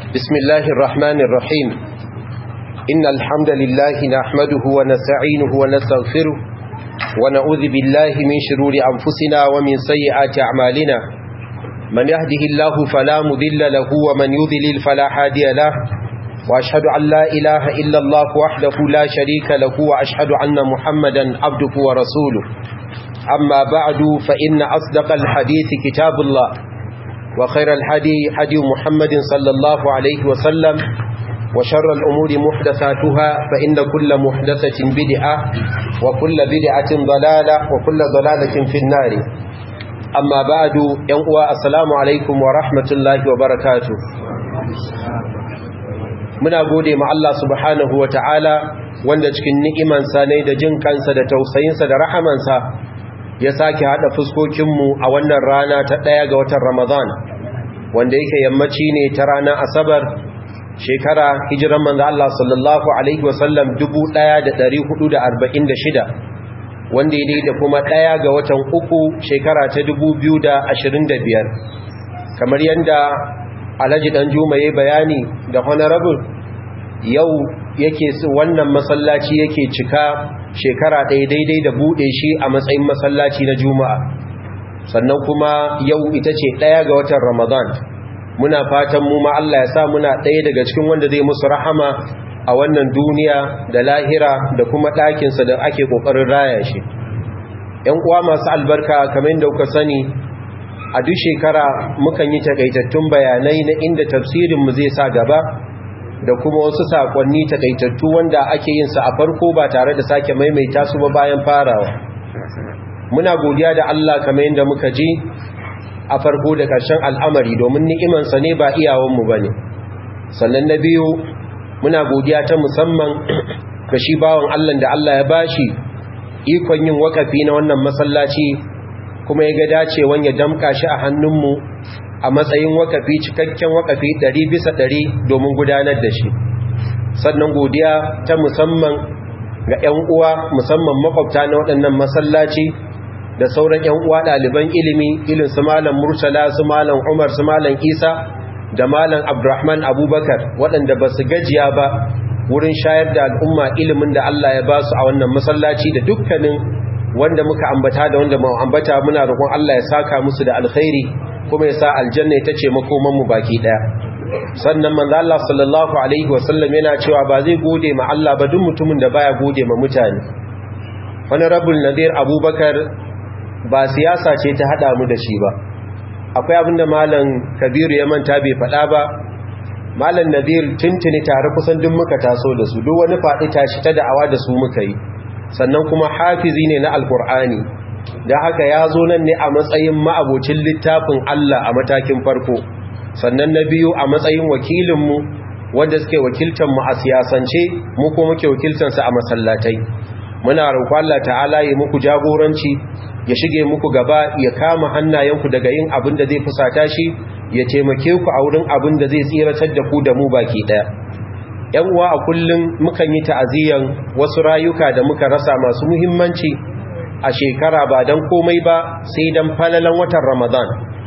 بسم الله الرحمن الرحيم إن الحمد لله نحمده ونستعينه ونستغفره ونعوذ بالله من شرور أنفسنا ومن سيئات أعمالنا من يهده الله فلا مذل له ومن يذلل فلا هادي له وأشهد أن لا إله إلا الله وحده لا شريك له وأشهد أن محمدا عبده ورسوله أما بعد فإن أصدق الحديث كتاب الله وخير الحدي حدي محمد صلى الله عليه وسلم وشر الأمور محدثاتها فإن كل محدثة بدعة وكل بدعة ضلالة وكل ضلالة في النار أما بعد ينقوى السلام عليكم ورحمة الله وبركاته muna gode ma Allah subhanahu wa ta'ala wanda cikin ni'imansa ne da jin kansa da tausayinsa da rahamansa ya sake haɗa fuskokinmu a wannan rana ta ɗaya ga watan Ramadan wanda yake yammaci ne ta ranar Asabar shekara hijiran manzo Allah sallallahu alaihi wasallam 1446 wanda ya da kuma ɗaya ga watan uku shekara ta 2025 kamar yadda Alhaji Dan Juma yayi bayani da honorable yau yake wannan masallaci yake cika shekara ɗaya daidai da buɗe shi a matsayin masallaci na juma'a sannan kuma yau ita ce ɗaya ga watan ramadan muna fatan mu ma Allah ya sa muna ɗaya daga cikin wanda zai musu rahama a wannan duniya da lahira da kuma ɗakinsa da ake ƙoƙarin raya shi ‘yan uwa masu albarka kamar da kuka sani a duk shekara mukan yi takaitattun bayanai na inda tafsirinmu zai sa gaba da kuma wasu sakonni takaitattu wanda ake yin sa a farko ba tare da sake maimaita su ba bayan farawa muna godiya da Allah kamar yadda muka ji a farko da ƙarshen al'amari domin ni'imansa ne ba iyawanmu ba ne sannan na biyu muna godiya ta musamman ga shi bawan Allah da Allah ya bashi ikon yin wakafi na wannan masallaci kuma ya ga dacewan ya damka shi a hannunmu a matsayin wakafi cikakken wakafi ɗari bisa ɗari domin gudanar da shi sannan godiya ta musamman ga 'yan uwa musamman makwabta na waɗannan masallaci da sauran 'yan uwa ɗaliban ilimi ilin su malam murtala su malam umar su malam isa da malam abdurrahman abubakar waɗanda ba su gajiya ba wurin shayar da al'umma ilimin da allah ya ba su a wannan masallaci da dukkanin wanda muka ambata da wanda mu ambata muna roƙon allah ya saka musu da alkhairi kuma ya sa aljanna ita ce makomanmu baki daya sannan manzo Allah sallallahu alaihi wasallam yana cewa ba zai gode ma Allah ba duk mutumin da baya gode ma mutane wani rabul nadir abubakar ba siyasa ce ta hada mu da shi ba akwai abinda malam kabiru ya manta bai faɗa ba malam nadir tuntuni tare kusan duk muka taso da su duk wani faɗi tashi ta da'awa da su muka yi sannan kuma hafizi ne na alkur'ani da haka ya zo nan ne a matsayin ma'abocin littafin Allah a matakin farko sannan na biyu a matsayin wakilinmu wanda suke wakiltanmu a siyasance mu ko muke wakiltansa a masallatai muna roƙon Allah ta'ala ya muku jagoranci ya shige muku gaba ya kama hannayenku daga yin abin da zai fusata shi ya taimake ku a wurin abin da zai tsiratar da ku da mu baki ɗaya ‘yan uwa a kullum mukan yi ta'aziyan wasu rayuka da muka rasa masu muhimmanci a shekara ba don komai ba sai don falalan watan ramadan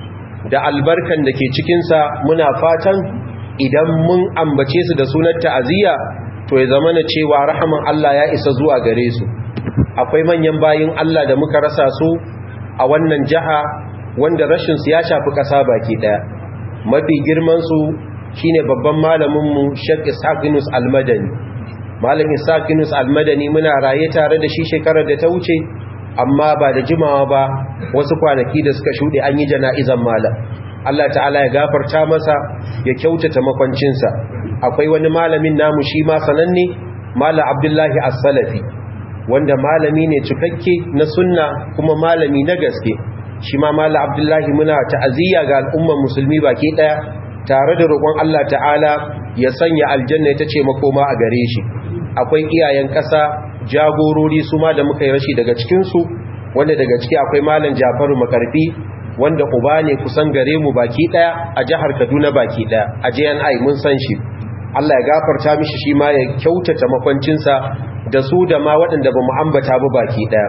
da albarkan da ke cikinsa muna fatan idan mun ambace su da sunan ta'aziyya to ya zama na cewa rahaman Allah ya isa zuwa gare su akwai manyan bayin Allah da muka rasa su a wannan jiha wanda rashin su ya shafi ƙasa baki ɗaya mafi girman su shine babban malaminmu Sheikh Ishaq Yunus Al-Madani malam Ishaq Yunus Al-Madani muna raye tare da shi shekarar da ta wuce amma ba da jimawa ba wasu kwanaki da suka shuɗe an yi jana'izan malam Allah ta'ala ya gafarta masa ya kyautata makwancinsa akwai wani malamin namu shi ma sananne malam Abdullahi As-Salafi wanda malami ne cikakke na sunna kuma malami na gaske shi ma malam Abdullahi muna ta'aziyya ga al'umman musulmi baki daya tare da roƙon Allah ta'ala ya sanya aljanna ita ce makoma a gare shi akwai iyayen ƙasa jagorori su ma da muka yi rashi daga cikinsu wanda daga ciki akwai malam jafaru makarfi wanda uba ne kusan gare mu baki daya a jihar kaduna baki daya a jni mun san shi allah ya gafarta mishi shi ma ya kyautata makwancinsa da su da ma waɗanda ba mu ambata ba baki daya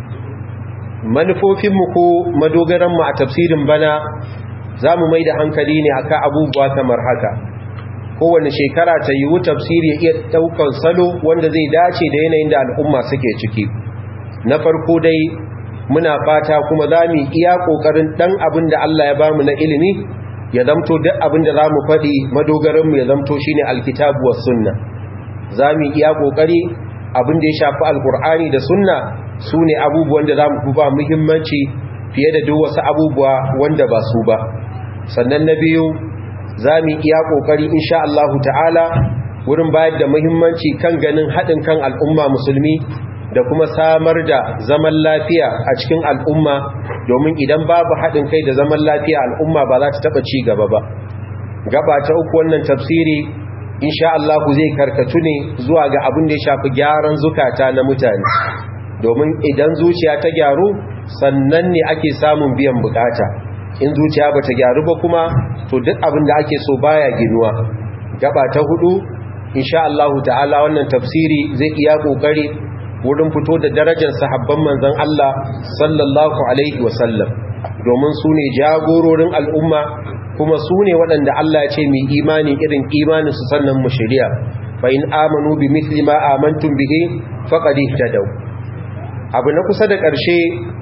manufofinmu ko madogaranmu a tafsirin bana za mu mai da hankali ne akan abubuwa kamar haka kowane shekara ta yiwu tafsiri ya iya ɗaukar salo wanda zai dace da yanayin da al'umma suke ciki na farko dai muna fata kuma za mu iya ƙoƙarin ɗan abin da Allah ya ba mu na ilimi ya zamto duk abin da za mu faɗi madogaranmu ya zamto shi ne alkitabu wa sunna za mu iya ƙoƙari abin da ya shafi alkur'ani da sunna su ne abubuwan da za mu ba muhimmanci fiye da duk wasu abubuwa wanda ba su ba sannan na biyu za mu iya ƙoƙari insha Allah ta'ala wurin bayar da muhimmanci kan ganin haɗin kan al'umma musulmi da kuma samar da zaman lafiya a cikin al'umma domin idan babu haɗin kai da zaman lafiya al'umma ba za ta taɓa ci gaba ba gaba ta uku wannan tafsiri insha Allah zai karkatu ne zuwa ga abin da ya shafi gyaran zukata na mutane domin idan zuciya ta gyaru sannan ne ake samun biyan bukata in zuciya bata gyaru ba kuma to duk abin da ake so baya ginuwa gaba ta hudu insha Allah ta'ala wannan tafsiri zai iya kokari wurin fito da darajar sahabban manzon Allah sallallahu alaihi wasallam domin su ne jagororin al'umma kuma su ne waɗanda Allah ya ce mai imani irin imanin su sannan mu shari'a fa in amanu bi mithli ma amantum bihi faqad ihtadaw abu na kusa da ƙarshe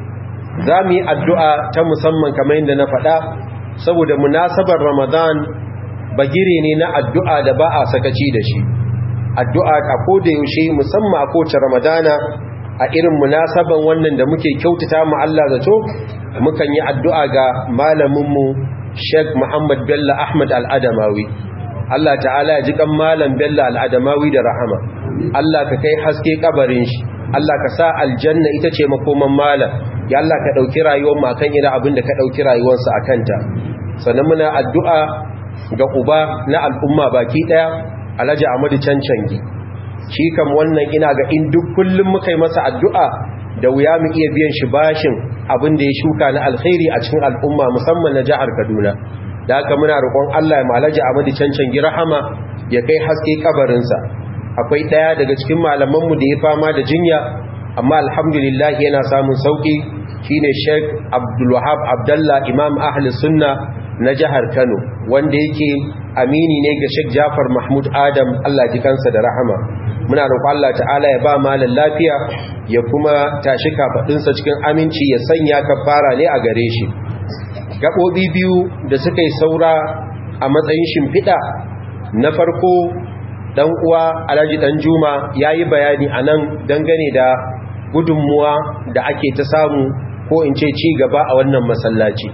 za mu yi addu'a ta musamman kamar yadda na faɗa saboda munasabar ramadan bagire ne na addu'a da ba a sakaci da shi addu'a a koda yaushe musamman a kowace ramadana a irin munasaban wannan da muke kyautata mu Allah zato mukan yi addu'a ga malaminmu Sheikh Muhammad Bello Ahmad Al-Adamawi Allah ta'ala ya ji kan malam Bello Al-Adamawi da rahama Allah ka kai haske kabarin shi Allah ka sa aljanna ita ce makoman malam ya Allah ka dauki rayuwar mu akan irin abin da ka dauki rayuwarsa akan ta sannan muna addu'a ga uba na al'umma baki daya Alhaji Ahmadu Cancangi shi kam wannan ina ga in duk kullum muka yi masa addu'a da wuya mu iya biyan shi bashin abin da ya shuka na alkhairi a cikin al'umma musamman na jihar Kaduna da haka muna roƙon Allah ya malaji Ahmadu Cancangi rahama ya kai haske kabarinsa akwai ɗaya daga cikin malamanmu da ya fama da jinya amma alhamdulillah yana samun sauki shine Sheikh Abdul Wahab Abdullah Imam Ahli Sunna na jihar Kano wanda yake amini ne ga Sheikh Jafar Mahmud Adam Allah ji kansa da rahama muna roƙon Allah ta'ala ya ba malan lafiya ya kuma tashi kafadinsa cikin aminci ya sanya kafara ne a gare shi gabobi biyu da suka yi saura a matsayin shimfiɗa na farko dan uwa Alhaji Dan Juma yayi bayani anan dangane da gudunmuwa da ake ta samu ko in ce ci gaba a wannan masallaci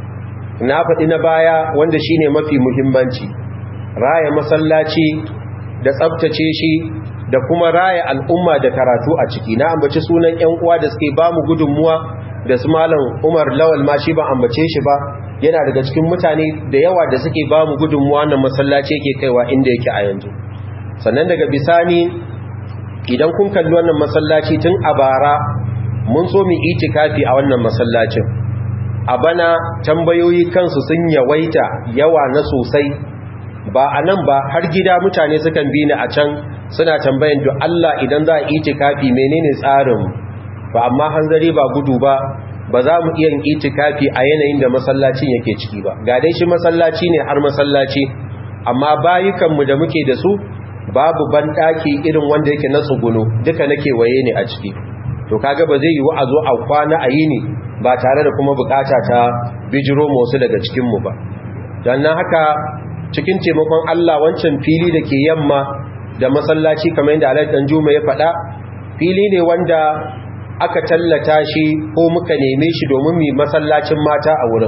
na faɗi na baya wanda shine mafi muhimmanci raya masallaci da tsabtace shi da kuma raya al'umma da karatu a ciki na ambaci sunan ƴan uwa da suke bamu gudunmuwa da su malam Umar Lawal ma shi ba ambace shi ba yana daga cikin mutane da yawa da suke bamu gudunmuwa nan masallaci yake kaiwa inda yake a yanzu sannan daga bisani idan kun kalli wannan masallaci tun a bara mun so mu itikafi a wannan masallacin a bana tambayoyi kansu sun yawaita yawa na sosai ba a nan ba har gida mutane sukan bi ni a can suna tambayan to Allah idan za a itikafi menene tsarin ba amma hanzari ba gudu ba ba za mu iya itikafi a yanayin da masallacin yake ciki ba ga dai shi masallaci ne har masallaci amma bayukanmu da muke da su babu banɗaki irin wanda yake na tsuguno duka nake waye ne a ciki to kaga ba zai yi a zo a kwana a yini ba tare da kuma bukata ta bijiro wasu daga cikinmu ba don nan haka cikin taimakon Allah wancan fili da ke yamma da masallaci kamar yadda Alhaji Dan Juma ya faɗa fili ne wanda aka tallata shi ko muka neme shi domin mu masallacin mata a wurin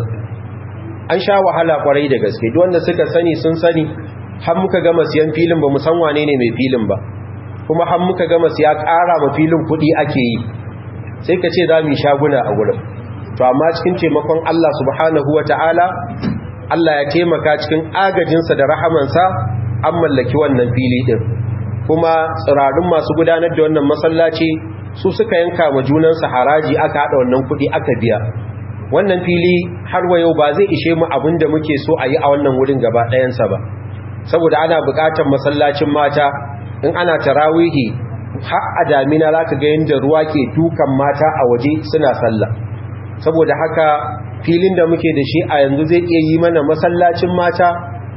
an sha wahala kwarai da gaske duk wanda suka sani sun sani har muka gama siyan filin ba mu san wane ne mai filin ba kuma har muka gama siya ƙara ma filin kuɗi ake yi sai ka ce za mu yi shaguna a wurin to amma cikin taimakon Allah subhanahu wa ta'ala Allah ya taimaka cikin agajinsa da rahamansa an mallaki wannan fili ɗin kuma tsirarun masu gudanar da wannan masallaci su suka yanka wa junansa haraji aka haɗa wannan kuɗi aka biya wannan fili har wa yau ba zai ishe mu abin da muke so a yi a wannan wurin gaba ɗayansa ba saboda ana buƙatar masallacin mata in ana tarawihi har a damina za ka ga yadda ruwa ke dukan mata a waje suna sallah saboda haka filin da muke da shi a yanzu zai iya yi mana masallacin mata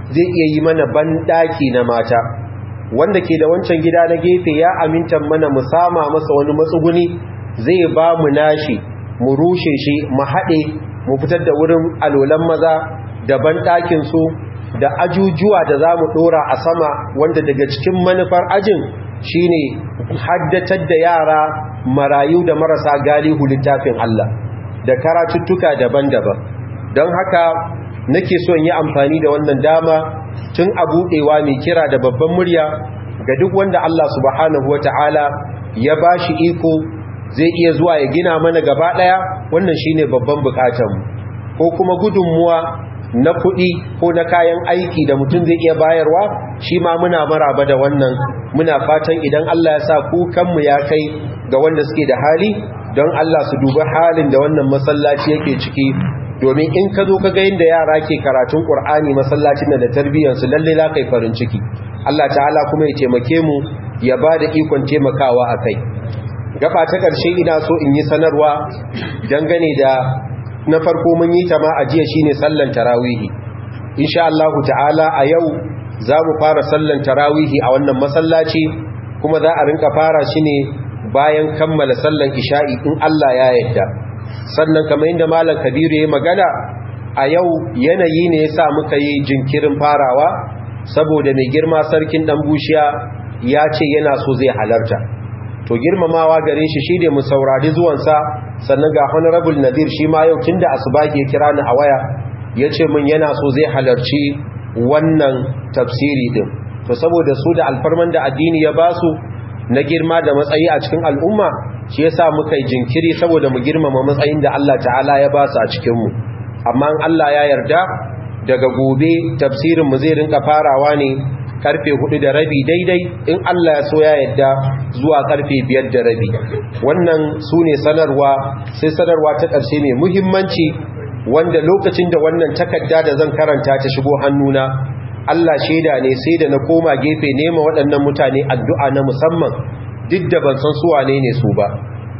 zai iya yi mana banɗaki na mata wanda ke da wancan gida na gefe ya aminta mana mu sama masa wani matsuguni zai ba mu nashi mu rushe shi mu haɗe mu fitar da wurin alolan maza da banɗakin su da ajujuwa da za mu ɗora a sama wanda daga cikin manufar ajin shine haddatar da yara marayu da marasa galihu littafin Allah da karatuttuka daban-daban don haka nake so in yi amfani da wannan dama tun a buɗewa mai kira da babban murya ga duk wanda Allah subhanahu wata'ala ya ba shi iko zai iya zuwa ya gina mana gaba ɗaya wannan shine babban bukatanmu ko kuma gudunmuwa na kuɗi ko na kayan aiki da mutum zai iya bayarwa shi ma muna maraba da wannan muna fatan idan Allah ya sa kukanmu ya kai ga wanda suke da hali don Allah su duba halin da wannan masallaci yake ciki domin in ka zo ka ga yadda yara ke karatun Qur'ani masallacin da tarbiyyarsu lalle la kai farin ciki Allah ta'ala kuma ya taimake mu ya ba da ikon taimakawa a kai gaba ta ƙarshe ina so in yi sanarwa dangane da na farko mun yi ta ma a jiya shine sallan tarawihi insha Allah ta'ala a yau za mu fara sallan tarawihi a wannan masallaci kuma za a rinka fara shi ne bayan kammala sallan isha'i in Allah ya yarda sannan kamar inda malam kabiru ya magana a yau yanayi ne yasa muka yi jinkirin farawa saboda mai girma sarkin dan bushiya ya ce yana so zai halarta to girmamawa gare shi shi ne mu saurari zuwansa sannan ga honorable nadir shi ma yau tun da asubagi ya kira ni a waya ya ce min yana so zai halarci wannan tafsiri din to saboda su da alfarman da addini ya basu na girma da matsayi a cikin al'umma shi yasa muka yi jinkiri saboda mu girmama matsayin da Allah ta'ala ya basu a cikin mu amma in Allah ya yarda daga gobe tafsirin mu zai rinka farawa ne karfe hudu da rabi daidai in Allah ya so ya yadda zuwa karfe biyar da rabi wannan su ne sanarwa sai sanarwa ta ƙarshe mai muhimmanci wanda lokacin da wannan takarda da zan karanta ta shigo hannuna Allah shaida ne sai da na koma gefe nema waɗannan mutane addu'a na musamman duk da ban san su wane ne su ba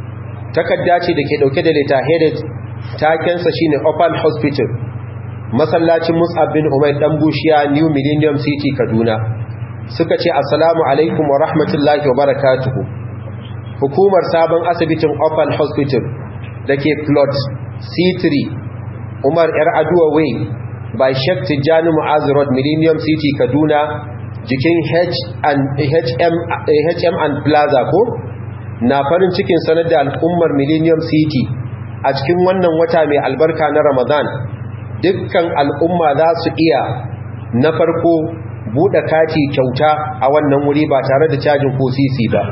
takarda ce da ke ɗauke da leta headed takensa shine Opal Hospital masallacin Mus'ab bin Umair dan Bushiya New Millennium City Kaduna suka ce assalamu alaikum wa rahmatullahi wa barakatuhu hukumar sabon asibitin Opal Hospital dake plot C3 Umar Yar Aduwa Way by Sheikh Tijjani Mu'az Road Millennium City Kaduna jikin H and HM HM and Plaza ko na farin cikin sanar da al'ummar Millennium City a cikin wannan wata mai albarka na Ramadan dukkan al'umma za su iya na farko buɗe kati kyauta a wannan wuri ba tare da cajin ko sisi ba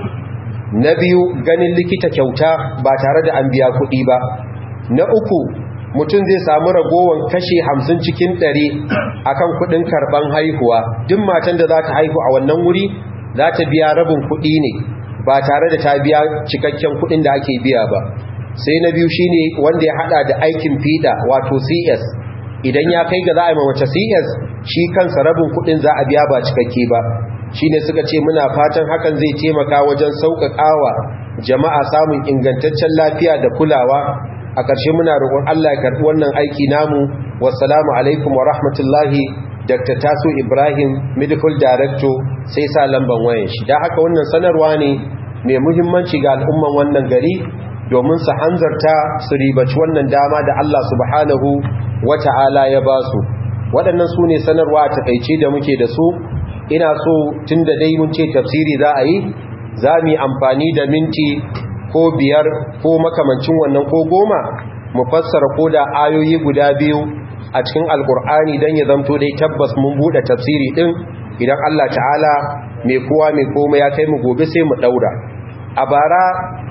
na biyu ganin likita kyauta ba tare da an biya kuɗi ba na uku mutum zai samu ragowar kashe hamsin cikin ɗari a kan kuɗin karɓan haihuwa duk matan da za ta haihu a wannan wuri za ta biya rabin kuɗi ne ba tare da ta biya cikakken kuɗin da ake biya ba sai na biyu shine wanda ya hada da aikin fiɗa wato cs idan ya kai ga za a yi mace cs shi kansa rabin kudin za a biya ba cikakke ba shi ne suka ce muna fatan hakan zai taimaka wajen sauƙaƙawa jama'a samun ingantaccen lafiya da kulawa a ƙarshe muna roƙon Allah ya karɓi wannan aiki namu wassalamu alaikum wa rahmatullahi dr taso ibrahim medical director sai sa lamban wayan shi da haka wannan sanarwa ne mai muhimmanci ga al'umman wannan gari domin su hanzarta su ribaci wannan dama da Allah subhanahu wata'ala ya ba su waɗannan su ne sanarwa a takaice da muke da su ina so tun da dai mun ce tafsiri za a yi za mu yi amfani da minti ko biyar ko makamancin wannan ko goma mu fassara ko da ayoyi guda biyu a cikin alkur'ani don ya zamto dai tabbas mun buɗe tafsiri ɗin idan Allah ta'ala mai kowa mai koma ya kai mu gobe sai mu ɗaura a bara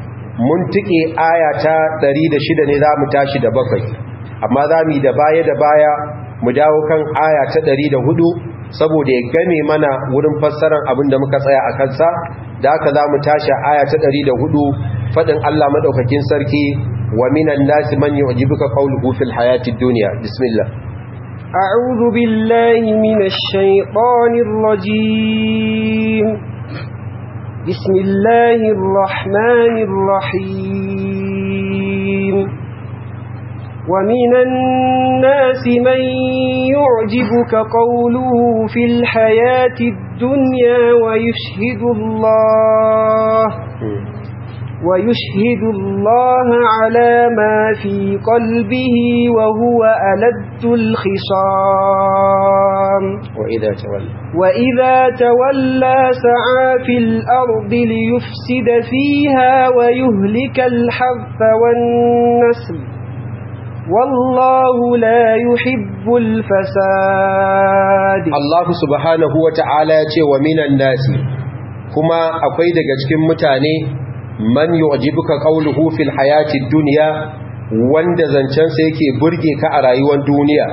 mun tike aya ta 106 ne za mu tashi da bakwai amma za mu yi da baya da baya mu dawo kan aya ta 104 saboda ya game mana wurin fassarar abin da muka tsaya a kansa da haka za mu tashi aya ta 104 faɗin Allah maɗaukakin sarki wa minan nasi man yu'jibuka qawluhu fil hayatid dunya bismillah أعوذ بالله من الشيطان الرجيم بسم الله الرحمن الرحيم ومن الناس من يعجبك قوله في الحياة الدنيا ويشهد الله ويشهد الله على ما في قلبه وهو ألد الخصام وإذا تولى وإذا تولى سعى في الأرض ليفسد فيها ويهلك الحرث والنسل والله لا يحب الفساد Allah subhanahu wa ta'ala ya ce wa minan nasi kuma akwai daga cikin mutane man yu'jibuka qawluhu fil hayatid dunya wanda zancensa yake burge ka a rayuwar duniya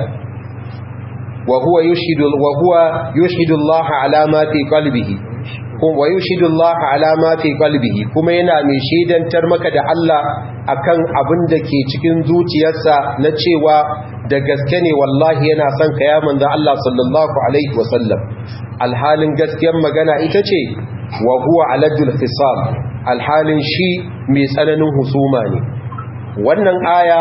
wa huwa yushhidu wa huwa yushhidu Allah ala ma fi qalbihi kuma wa yushhidu Allah ala ma fi qalbihi kuma yana mai shaidantar maka da Allah akan abin da ke cikin zuciyarsa na cewa da gaske ne wallahi yana son ka ya manzo Allah sallallahu alaihi wasallam alhalin gaskiyar magana ita ce wa huwa aladul fisam alhalin shi mai tsananin husuma ne wannan aya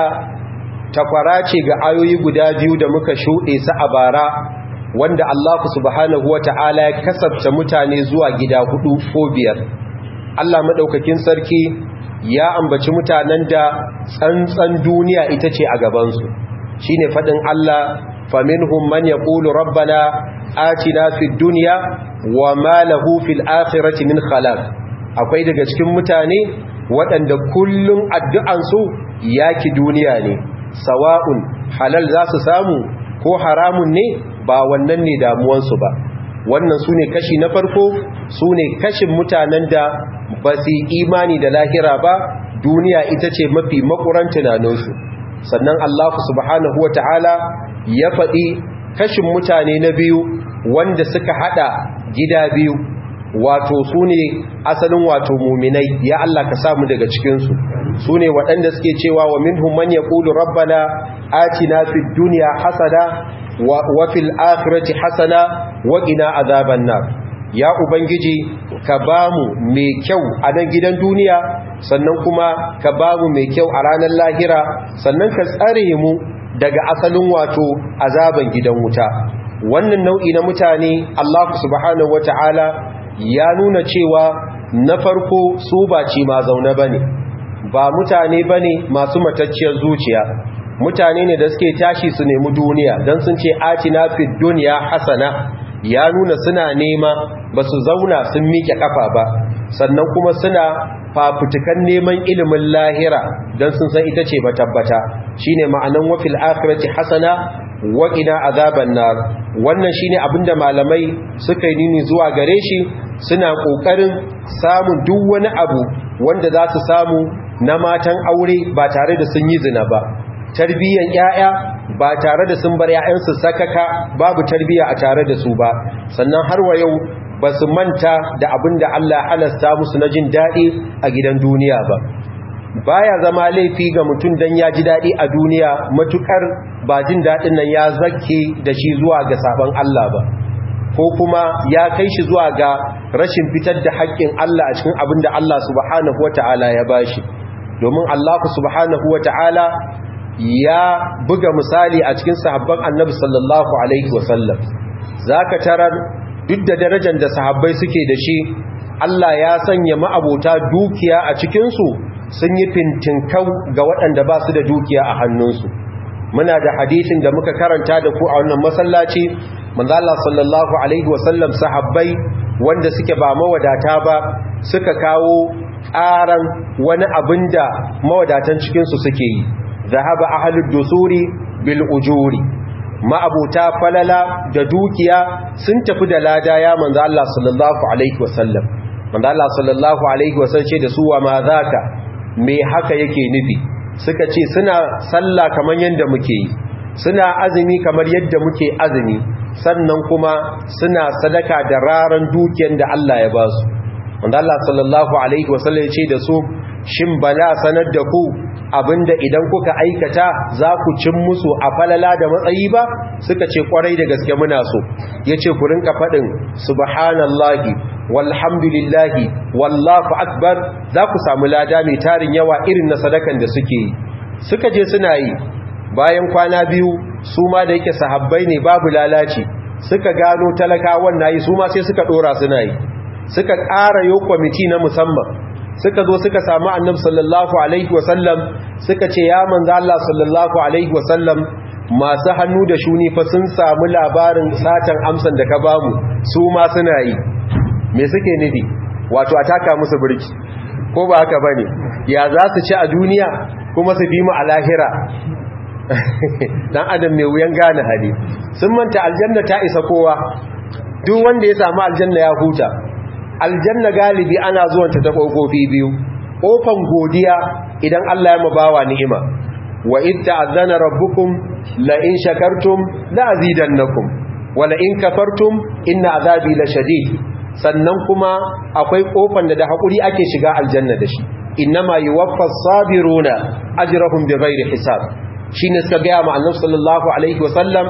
takwara ce ga ayoyi guda biyu da muka shuɗe su a bara wanda Allah subhanahu wata'ala ya kasabta mutane zuwa gida hudu ko biyar Allah madaukakin sarki ya ambaci mutanen da tsantsan duniya ita ce a gabansu shine fadin Allah faminhum man yaqulu rabbana atina fid dunya wa ma lahu fil akhirati min khalaq akwai daga cikin mutane waɗanda kullum addu'ansu yaki duniya ne sawa'un halal za su samu ko haramun ne ba wannan ne damuwansu ba wannan su ne kashi na farko su ne kashin mutanen da ba su imani da lahira ba duniya ita ce mafi makuran tunaninsu sannan Allah subhanahu wa ta'ala ya faɗi kashin mutane na biyu wanda suka haɗa gida biyu wato su ne asalin wato muminai ya Allah ka samu daga cikinsu su ne waɗanda suke cewa wa minhum man yaqulu rabbana atina fid dunya hasana wa fil akhirati hasana wa qina azaban nar ya ubangiji ka bamu mai kyau a nan gidan duniya sannan kuma ka bamu mai kyau a ranar lahira sannan ka tsare mu daga asalin wato azaban gidan wuta wannan nau'i na mutane Allah subhanahu wataala ya nuna cewa na farko su ba ci ma zaune bane ba mutane bane masu matacciyar zuciya mutane ne da suke tashi su nemi duniya don sun ce atina fi duniya hasana ya nuna suna nema ba su zauna sun miƙe kafa ba sannan kuma suna fafutukan neman ilimin lahira don sun san ita ce matabbata shine ma'anan wafil akhirati hasana wa qina azaban nar wannan shine abinda malamai suka yi nini zuwa gare shi suna kokarin samun duk wani abu wanda za su samu na matan aure ba tare da sun yi zina ba tarbiyyan ƴaƴa ba tare da sun bar ƴaƴansu sakaka babu tarbiyya a tare da su ba sannan har wa yau ba su manta da abin da Allah halasta musu na jin daɗi a gidan duniya ba baya zama laifi ga mutum dan ya ji daɗi a duniya matukar ba jin daɗin nan ya zakke da shi zuwa ga sabon Allah ba ko kuma ya kai shi zuwa ga rashin fitar da haƙƙin Allah a cikin abin da Allah subhanahu wata'ala ya bashi domin Allah subhanahu wata'ala ya buga misali a cikin sahabban annabi sallallahu alaihi wasallam zaka tarar duk da darajar da sahabbai suke da shi Allah ya sanya ma'abota dukiya a cikinsu sun yi fintinkau ga waɗanda ba su da dukiya a hannunsu muna da hadisin da muka karanta da ku a wannan masallaci manzo Allah sallallahu alaihi wasallam sahabbai wanda suke ba mawadata ba suka kawo ƙaran wani abinda mawadatan cikinsu suke yi zahaba ahlud dusuri bil ujuri ma'abuta falala da dukiya sun tafi da lada ya manzo Allah sallallahu alaihi wasallam manzo Allah sallallahu alaihi wasallam ce da su wa ma zaka me haka yake nufi suka ce suna sallah kamar yadda muke yi suna azumi kamar yadda muke azumi sannan kuma suna sadaka da raran dukiyar da Allah ya ba su manzo Allah sallallahu alaihi wasallam ya ce da su shin bala sanar da ku abinda idan kuka aikata za ku cin musu a falala da matsayi ba suka ce kwarai da gaske muna so yace ku rinka fadin subhanallahi walhamdulillahi wallahu akbar za ku samu lada mai tarin yawa irin na sadakan da suke yi suka je suna yi bayan kwana biyu su ma da yake sahabbai ne babu lalaci suka gano talakawan nayi su ma sai suka dora suna yi suka ƙara yo kwamiti na musamman suka zo suka samu annabi sallallahu alaihi wasallam suka ce ya manzo Allah sallallahu alaihi wasallam masu hannu da shuni fa sun samu labarin satan amsan da ka bamu su ma suna yi me suke nufi wato a taka musu birki ko ba haka bane ya za su ci a duniya kuma su bi mu a lahira dan adam mai wuyan gane hali sun manta aljanna ta isa kowa duk wanda ya samu aljanna ya huta aljanna galibi ana zuwanta ta kofofi biyu kofan godiya idan Allah ya mabawa ni'ima wa id ta'azzana rabbukum la in shakartum la azidannakum wa la in kafartum inna azabi la shadid sannan kuma akwai kofan da da hakuri ake shiga aljanna da shi innama yuwaffas sabiruna ajrahum bighairi hisab shine suka ga ma annabi sallallahu alaihi wasallam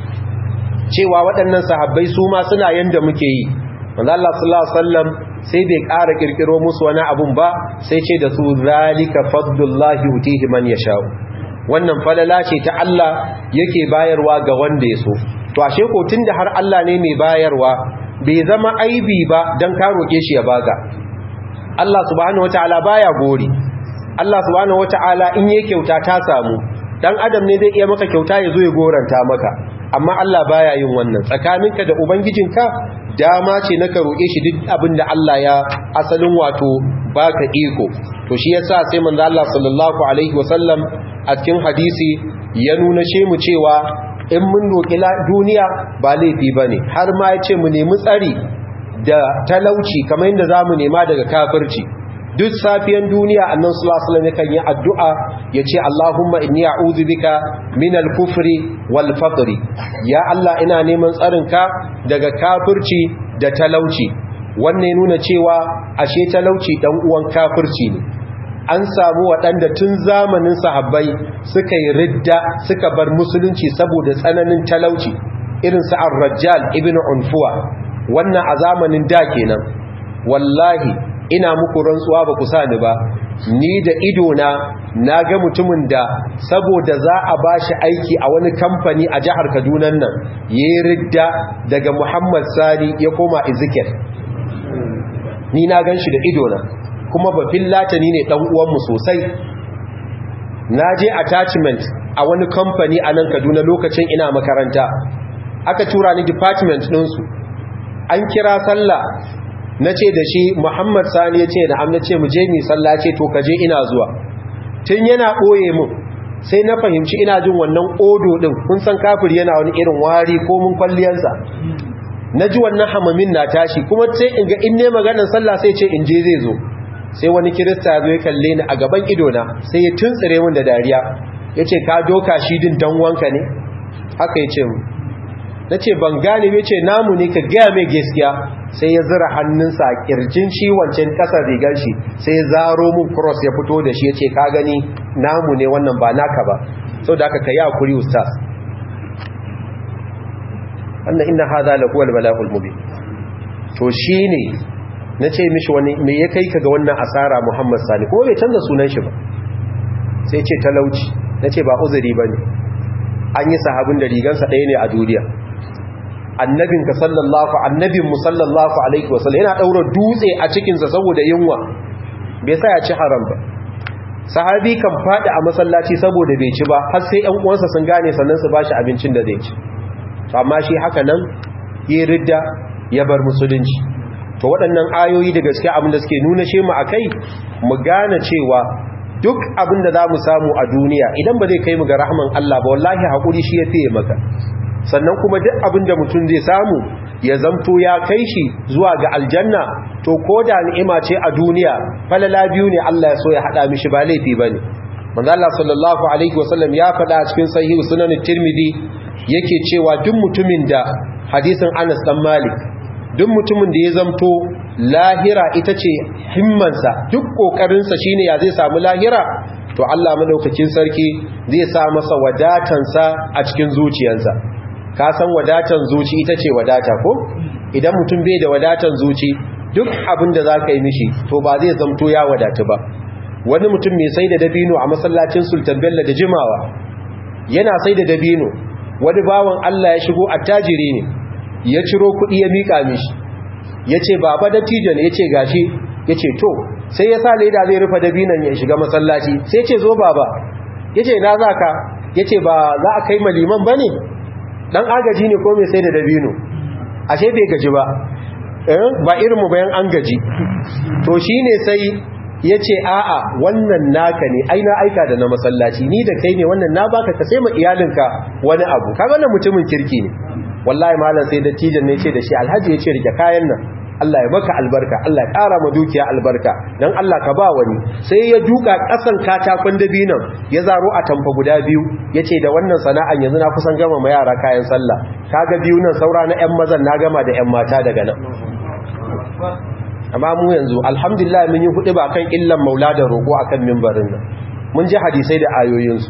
cewa waɗannan sahabbai su ma suna yanda muke yi manzo Allah sallallahu alaihi wasallam sai bai ƙara kirkiro musu wani abun ba sai ce da su zalika fadlullahi utihi man yasha'u wannan falala ce ta Allah yake bayarwa ga wanda ya so to ashe ko tunda har Allah ne mai bayarwa bai zama aibi ba dan ka roke shi ya baka Allah subhanahu wataala baya gori Allah subhanahu wataala in yake kyauta ta samu dan adam ne zai iya maka kyauta ya zo ya goranta maka amma Allah baya yin wannan tsakaninka da ubangijinka dama ce na ka roƙe shi duk abin da Allah ya asalin wato baka iko to shi yasa sai manzo Allah sallallahu alaihi wasallam a cikin hadisi ya nuna she mu cewa in mun roƙi duniya ba laifi bane har ma ya ce mu nemi tsari da talauci kamar yadda zamu nema daga kafirci duk safiyan duniya annan sulasulam yakan yi addu'a ya ce Allahumma inni a'udhu bika min al-kufri wal faqri ya Allah ina neman tsarinka daga kafirci da talauci wannan ya nuna cewa ashe talauci dan uwan kafirci ne an samu waɗanda tun zamanin sahabbai suka yi ridda suka bar musulunci saboda tsananin talauci irin su ar-rajjal ibn unfuwa wannan a zamanin da kenan wallahi ina muku rantsuwa ba ku sani ba ni da idona na ga mutumin da saboda za a ba shi aiki a wani kamfani a jihar kaduna nan ya yi ridda daga muhammad sani ya koma ezekiel ni na gan shi da idona kuma ba latani ne dan uwanmu sosai na je attachment a wani kamfani a nan kaduna lokacin ina makaranta aka tura ni department ɗinsu an kira sallah na ce da shi muhammad sani ya ce da amna ce mu je mi sallah ce to kaje ina zuwa tun yana ɓoye mu sai na fahimci ina jin wannan odo ɗin kun san kafir yana wani irin wari ko mun kwalliyansa na ji wannan hamamin na tashi kuma sai in ga in ne maganar sallah sai ce in je zai zo sai wani kirista zo ya kalle ni a gaban idona sai ya tuntsire min da dariya ya ce ka doka shi din dan wanka ne haka ya ce mu na ce ban gane mai ce namu ne ka gaya mai gaskiya sai ya zira hannunsa a kirjin shi wancan kasar rigar shi sai ya zaro mun cross ya fito da shi ya ce ka gani namu ne wannan ba naka ba sau da aka ka yi hakuri ustaz wannan inna haza la huwal bala'ul mubin to shine nace mishi wani me ya kai ka ga wannan asara Muhammad Sani kuma bai canza sunan shi ba sai ce talauci nace ba uzuri bane an yi sahabin da rigansa ɗaya ne a duniya annabinka sallallahu annabin mu sallallahu alaihi wasallam yana daura dutse a cikin sa saboda yunwa bai sa ya ci haram ba sahabi kan fadi a masallaci saboda bai ci ba har sai ƴan uwansa sun gane sannan su bashi abincin da zai ci amma shi haka nan yi ridda ya bar musulunci to waɗannan ayoyi da gaske abin da suke nuna shi mu akai mu gane cewa duk abin da za mu samu a duniya idan ba zai kai mu ga rahman Allah ba wallahi haƙuri shi ya fiye maka sannan kuma duk abin da mutum zai samu ya zamto ya kai shi zuwa ga aljanna to ko da ni'ima ce a duniya falala biyu ne Allah ya so ya haɗa mishi ba laifi bane manzo Allah sallallahu alaihi wasallam ya faɗa a cikin sahih sunan tirmidhi yake cewa duk mutumin da hadisin Anas dan Malik duk mutumin da ya zamto lahira ita ce himmansa duk kokarinsa shine ya zai samu lahira to Allah madaukakin sarki zai sa masa wadatansa a cikin zuciyarsa ka san wadatan zuci ita ce wadata ko idan mutum bai da wadatan zuci duk abin da za ka yi mishi to ba zai zamto ya wadatu ba wani mutum mai sai da dabino a masallacin sultan bello da jimawa yana sai da dabino wani bawan Allah ya shigo attajiri ne ya ciro kuɗi ya miƙa mishi ya ce baba dattijo ne ya ce gashi ya ce to sai ya sa leda zai rufe dabinan ya shiga masallaci sai ya ce zo baba ya ce na za ka ya ce ba za a kai maliman ba ne ɗan agaji ne ko mai sai da dabino ashe bai gaji ba ba irinmu bayan an gaji to shi ne sai ya ce a'a wannan naka ne ai na aika da na masallaci ni da kai ne wannan na baka ka sai ma iyalinka wani abu kaga wannan mutumin kirki ne wallahi malam sai dattijan ne ce da shi alhaji ya ce rike kayan nan Allah ya maka albarka Allah ya ƙara ma dukiya albarka dan Allah ka ba wani sai ya duka ƙasan katakon dabinan ya zaro a tamfa guda biyu yace da wannan sana'an yanzu na kusan gama ma yara kayan sallah kaga biyu nan saura na ƴan mazan na gama da ƴan mata daga nan amma mu yanzu alhamdulillah mun yi hudu ba kan illan maula da roƙo akan mimbarin nan mun ji hadisai da ayoyinsu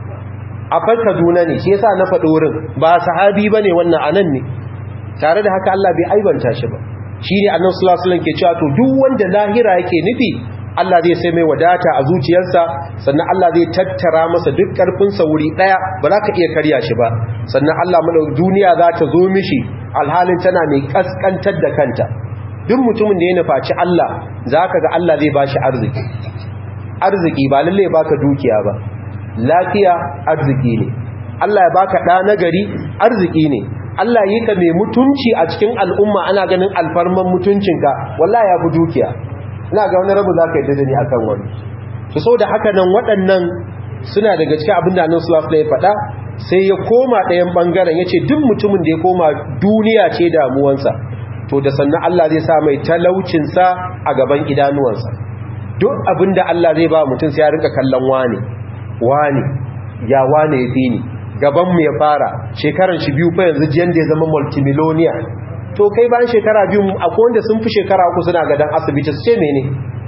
a Kaduna ne shi yasa na faɗi wurin ba sahabi bane wannan anan ne tare da haka Allah bai aibanta shi ba shi ne annan sulasulan ke cewa to duk wanda lahira yake nufi Allah zai sai mai wadata a zuciyarsa sannan Allah zai tattara masa duk ƙarfinsa wuri ɗaya ba za ka iya karya shi ba sannan Allah mana duniya za ta zo mishi alhalin tana mai ƙasƙantar da kanta duk mutumin da ya nufaci Allah za ka ga Allah zai ba shi arziki arziki ba lallai baka dukiya ba lafiya arziki ne Allah ya baka ɗa nagari arziki ne Allah yi ka mai mutunci a cikin al'umma ana ganin alfarman mutuncinka wallahi ya fi dukiya ina ga wani rabu za ka yi dadani a kan wani su so da haka nan waɗannan suna daga cikin abin da nan sulafla ya faɗa sai ya koma ɗayan ɓangaren ya ce duk mutumin da ya koma duniya ce damuwansa to da sannan Allah zai sa mai talaucinsa a gaban idanuwansa duk abin da Allah zai ba mutum sai ya rinka kallon wane wane ya wane ya fi ni gabanmu ya fara shekaran shi biyu fa yanzu jiyan da ya zama multimillionaire to kai bayan shekara biyu akwai wanda sun fi shekara uku suna gadan asibiti su ce mene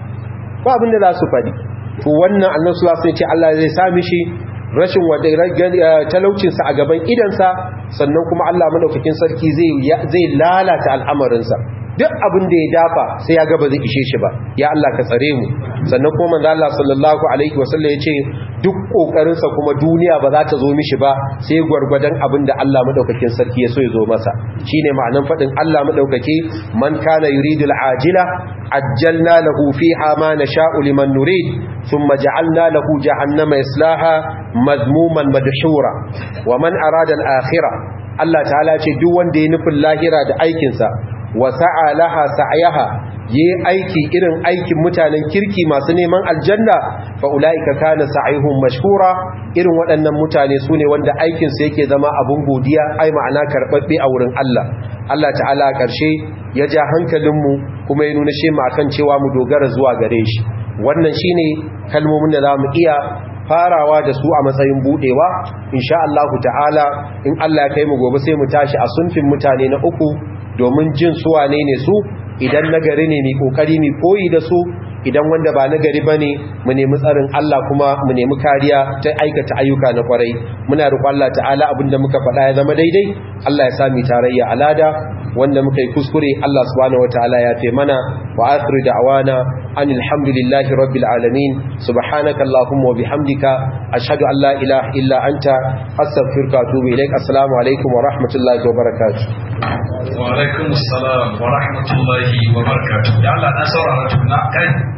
ba abin da za su faɗi to wannan annan su sun ce Allah zai sami shi rashin talaucinsa a gaban idansa sannan kuma Allah madaukakin sarki zai lalata al'amarinsa duk abin da ya dafa sai ya gaba zai ishe shi ba ya Allah ka tsare mu sannan kuma manzo Allah sallallahu alaihi wasallam ya ce duk kokarinsa kuma duniya ba za ta zo mishi ba sai gwargwadon abin da Allah madaukakin sarki ya so ya zo masa shine ma'anan fadin Allah madaukake man kana yuridul ajila ajjalna lahu fiha ma nasha'u liman nurid thumma ja'alna lahu jahannama yaslaha madmuman madhura wa man arada al-akhirah Allah ta'ala ce duk wanda ya nufin lahira da aikinsa wa sa'a laha sa'yaha yi aiki irin aikin mutanen kirki masu neman aljanna fa ulaika kana sa'ihum mashkura irin waɗannan mutane sune wanda aikin su yake zama abun godiya ai ma'ana karbabbe a wurin Allah Allah ta'ala karshe ya ja hankalinmu kuma ya nuna shi mu akan cewa mu dogara zuwa gare shi wannan shine kalmomin da zamu iya farawa da su a matsayin budewa insha Allah ta'ala in Allah ya kai mu gobe sai mu tashi a sunfin mutane na uku domin jin su wane ne su idan nagari ne mai kokari mai koyi da su idan wanda ba nagari bane mu nemi tsarin Allah kuma mu nemi kariya ta aikata ayyuka na kwarai muna roƙon Allah ta'ala abinda muka faɗa ya zama daidai Allah ya sami tarayya alada wanda muka yi kuskure Allah subhanahu wataala ya fe mana wa akhiru da'wana anil hamdulillahi rabbil alamin subhanaka allahumma wa bihamdika ashhadu an la ilaha illa anta astaghfiruka wa atubu ilaik assalamu alaikum wa rahmatullahi wa barakatuh wa alaikum assalam wa rahmatullahi wa barakatuh da Allah na saurara tuna kai